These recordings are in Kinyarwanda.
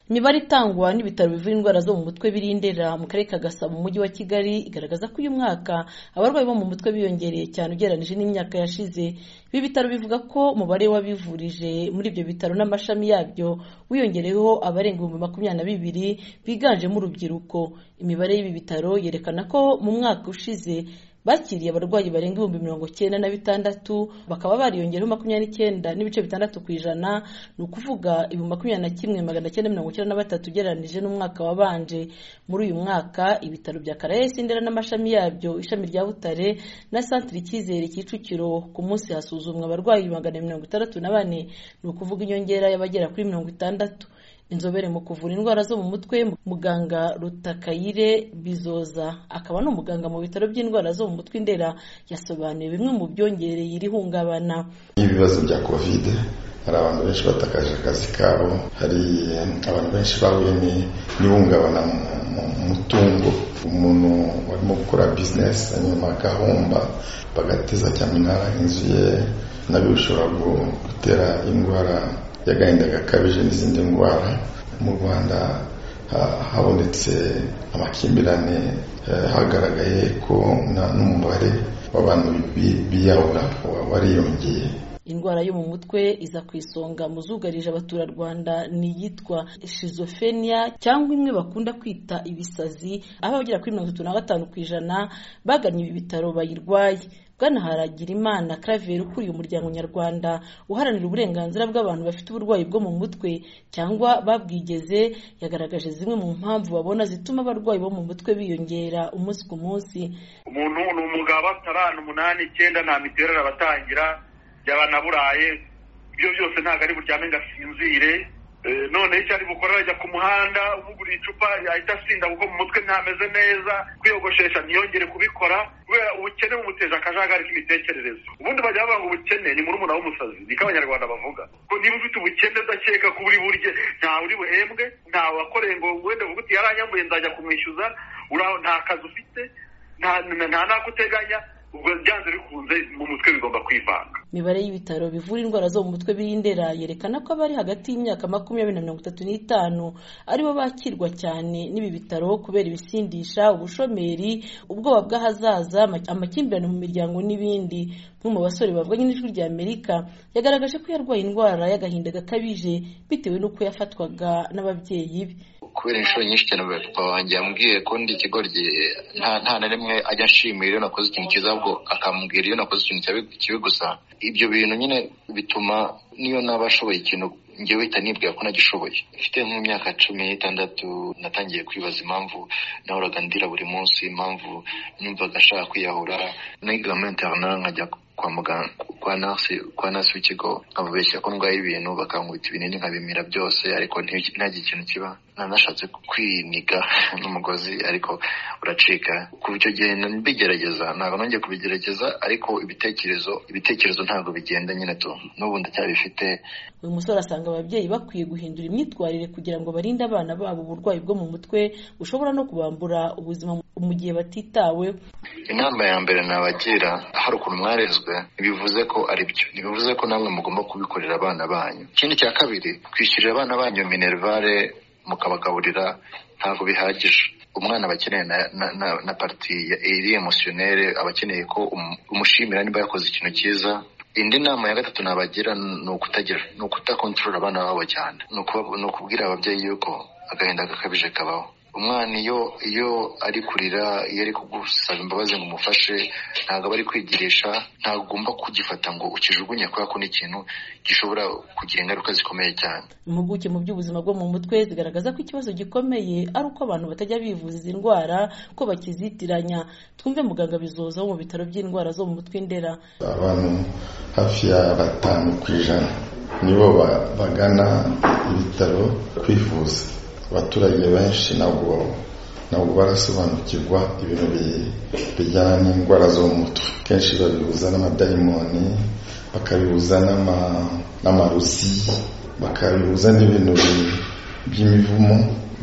imibare itangwa n'ibitaro bivura indwara zo mu mutwe biri Ndera mu karere ka Gasabo mu mujyi wa Kigali igaragaza ko uyu mwaka abarwayi bo mu mutwe biyongereye cyane ugereranyije n'imyaka yashize ibi bitaro bivuga ko umubare w'abivurije muri ibyo bitaro n'amashami yabyo wiyongereyeho abarenga ibihumbi makumyabiri na bibiri biganjemo urubyiruko imibare y'ibi bitaro yerekana ko mu mwaka ushize bakiriye abarwayi barenga ibihumbi mirongo cyenda na bitandatu bakaba bariyongereho makumyabiri n'icyenda n'ibice bitandatu ku ijana ni ukuvuga ibihumbi makumyabiri na kimwe magana cyenda mirongo icyenda na batatu ugereranyije n'umwaka wabanje muri uyu mwaka ibitaro bya karayesi ndera n'amashami yabyo ishami rya butare na santire icyizere kicukiro ku munsi hasuzumwa abarwayi magana mirongo itandatu na bane ni ukuvuga inyongera y'abagera kuri mirongo itandatu inzobere mu kuvura indwara zo mu mutwe muganga rutakayire bizoza akaba ni umuganga mu bitaro by'indwara zo mu mutwe indera yasobanuye bimwe mu byongereye iri hungabana nk'ibibazo bya kovide hari abantu benshi batakaje akazi kabo hari abantu benshi bahuye n'ihungabana mu mutungo umuntu warimo gukora bizinesi hanyuma agahomba bagateza cyamunara inzu ye nabyo bishobora gutera indwara y'agahinda gakabije n'izindi ndwara mu rwanda habonetse amakimbirane hagaragaye ko n'umubare w'abantu biyahura wariyongeye indwara yo mu mutwe iza ku isonga mu zugarije abaturarwanda ni iyitwa shizofenia cyangwa imwe bakunda kwita ibisazi aho abagera kuri mirongo itatu na gatanu ku ijana bagannye ibi bitaro bayirwaye bwana Haragirimana Claver ukuriye umuryango nyarwanda uharanira uburenganzira bw'abantu bafite uburwayi bwo mu mutwe cyangwa babwigeze yagaragaje zimwe mu mpamvu babona zituma abarwayi bo mu mutwe biyongera umunsi ku munsi umuntu ni umugabo atarana umunani icyenda nta miterere abatangira byaba naburaye ibyo byose ntabwo ari buryame ngo asinzire noneho icyo ari bukora ajya ku muhanda umuguriye icupa yahita asinda kuko mu mutwe ntameze neza kwiyogoshesha ntiyongere kubikora kubera ubukene bumuteje akajagari k'imitekerereze ubundi bajya bavuga ngo ubukene ni murumuna w'umusazi niko abanyarwanda bavuga ko niba ufite ubukene udakeka ko uri burye ntawe uri buhembwe ntawe wakoreye ngo wenda vuga uti yaranyambuye nzajya kumwishyuza nta kazi ufite nta n'akuteganya ubwo byanze bikunze mu mutwe bigomba kwivanga imibare y'ibitaro bivura indwara zo mu mutwe birindera yerekana ko abari hagati y'imyaka makumyabiri na mirongo itatu n'itanu aribo bakirwa cyane n'ibi bitaro kubera ibisindisha ubushomeri ubwoba bw'ahazaza amakimbirane mu miryango n'ibindi umwe mu basore bavuganye n'ijwi rya amerika yagaragaje ko yarwaye indwara y'agahinda gakabije bitewe n'uko yafatwaga n'ababyeyi be kubera inshuro nyinshi cyane papa wanjye yambwiye ko ndi ikigoryi nta na rimwe ajya ashimira iyo nakoze ikintu cyiza ahubwo akambwira iyo nakoze ikintu kibi gusa ibyo bintu nyine bituma niyo naba ashoboye ikintu njyewe uhita nibwira ko nagishoboye mfite nk'imyaka cumi n'itandatu natangiye kwibaza impamvu nahoraga ndira buri munsi impamvu numvaga ashaka kwiyahura niga muri interinari nkajya kwa muganga kwa nasi kwa nasi w'ikigo nkababeshya ko ndwaye ibintu bakankubita ibinini nkabimira byose ariko ntihagire ikintu kiba nanashatse kwiniga n'umugozi ariko uracika ku byo gihe mbigerageza ntabwo nongeye kubigerageza ariko ibitekerezo ibitekerezo ntabwo bigenda nyine tu n'ubu ndacyabifite uyu musore asanga ababyeyi bakwiye guhindura imyitwarire kugira ngo barinde abana babo uburwayi bwo mu mutwe bushobora no kubambura ubuzima mu gihe batitawe inama ya mbere nabagira hari ukuntu mwarezwe ntibivuze ko ari byo ntibivuze ko namwe mugomba kubikorera abana banyu ikindi cya kabiri kwishyurira abana banyu minerivare mukabagaburira ntabwo bihagije umwana aba akeneye na na na pariti ya iri emusiyonere aba akeneye ko umushimira niba yakoze ikintu cyiza indi nama ya gatatu nabagira ni ukutagira ni ukutakontorora abana babo cyane ni ukubwira ababyeyi yuko agahinda gakabije kabaho umwana iyo iyo ari kurira iyo ari kugusaba imbabazi ngo umufashe ntabwo aba ari kwigirisha ntabwo ugomba kugifata ngo ukijugunye kubera ko ni ikintu gishobora kugira ingaruka zikomeye cyane impuguke mu by'ubuzima bwo mu mutwe zigaragaza ko ikibazo gikomeye ari uko abantu batajya bivuza izi ndwara ko bakizitiranya twumve muganga bizoza wo mu bitaro by'indwara zo mu mutwe indera abantu hafi ya batanu ku ijana nibo bagana ibitaro kwivuza abaturage benshi ntabwo ntabwo barasobanukirwa ibintu bijyana n'indwara zo mu mutwe kenshi babihuza n'amadayimoni bakabihuza n'amaruzi bakabihuza n'ibintu by'imivumo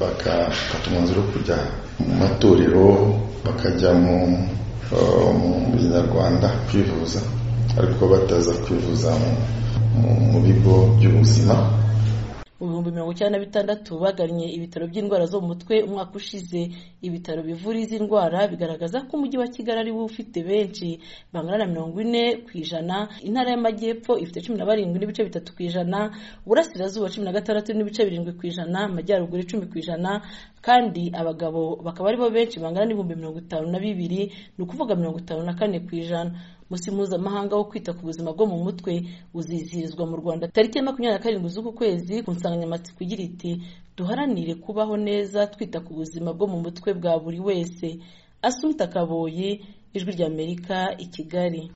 bagafata umwanzuro wo kujya mu matorero bakajya mu binyarwanda kwivuza ariko bataza kwivuza mu bigo by'ubuzima ibihumbi mirongo icyenda na bitandatu bagannye ibitaro by'indwara zo mu mutwe umwaka ushize ibitaro bivura izi ndwara bigaragaza ko umujyi wa kigali ariwo ufite benshi bangana na mirongo ine ku ijana intara y'amajyepfo ifite cumi na barindwi n'ibice bitatu ku ijana uburasirazuba cumi na gatandatu n'ibice birindwi ku ijana amajyaruguru icumi ku ijana kandi abagabo bakaba aribo benshi bangana n'ibihumbi mirongo itanu na bibiri ni ukuvuga mirongo itanu na kane ku ijana umunsi mpuzamahanga wo kwita ku buzima bwo mu mutwe uzizihirizwa mu rwanda tariki ya makumyabiri na karindwi z'uku kwezi ku nsanganyamatsiko igira iti duharanire kubaho neza twita ku buzima bwo mu mutwe bwa buri wese asumita kaboyi ijwi ry'amerika i kigali